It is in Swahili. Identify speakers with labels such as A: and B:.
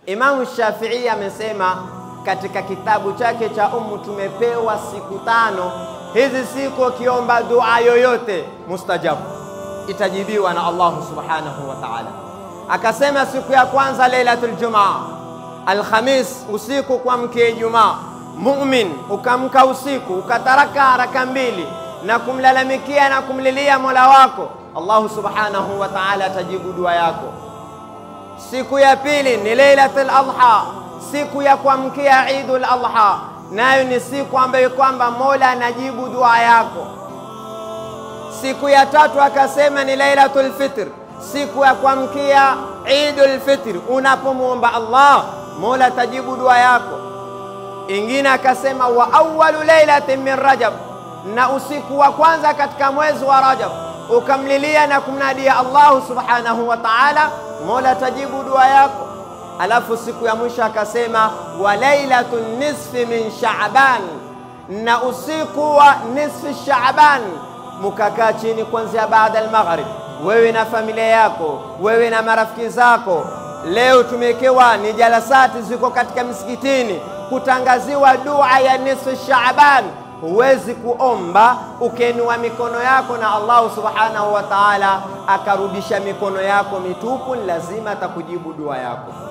A: Imamu Shafii amesema katika kitabu chake cha Ummu, tumepewa siku tano. Hizi siku ukiomba dua yoyote mustajabu, itajibiwa na Allahu subhanahu wa ta'ala. Akasema siku ya kwanza Lailatul Jumaa, Alhamis usiku kwa mke Ijumaa, mumin ukamka usiku ukataraka haraka mbili na kumlalamikia na kumlilia mola wako, Allahu subhanahu wa ta'ala atajibu dua yako. Siku ya pili ni Lailatul Adha, siku ya kuamkia Idul Adha, nayo ni siku ambayo kwamba Mola anajibu dua yako. Siku ya tatu akasema ni Lailatul Fitr, siku ya kuamkia Idul Fitr, unapomwomba Allah Mola atajibu dua yako. Ingine akasema wa awwalu lailatin min Rajab, na usiku wa kwanza katika mwezi wa Rajab ukamlilia na kumnadia Allahu subhanahu wa ta'ala, Mola atajibu dua yako. Alafu siku ya mwisho akasema wa lailatun nisfi min Shaaban, na usiku wa nisfi Shaaban mukakaa chini kuanzia baada al-maghrib, wewe na familia yako, wewe na marafiki zako. Leo tumewekewa ni jalasati ziko katika misikitini kutangaziwa dua ya nisfu Shaaban. Huwezi kuomba ukenua mikono yako na Allahu subhanahu wa ta'ala akarudisha mikono yako mitupu, lazima atakujibu dua yako.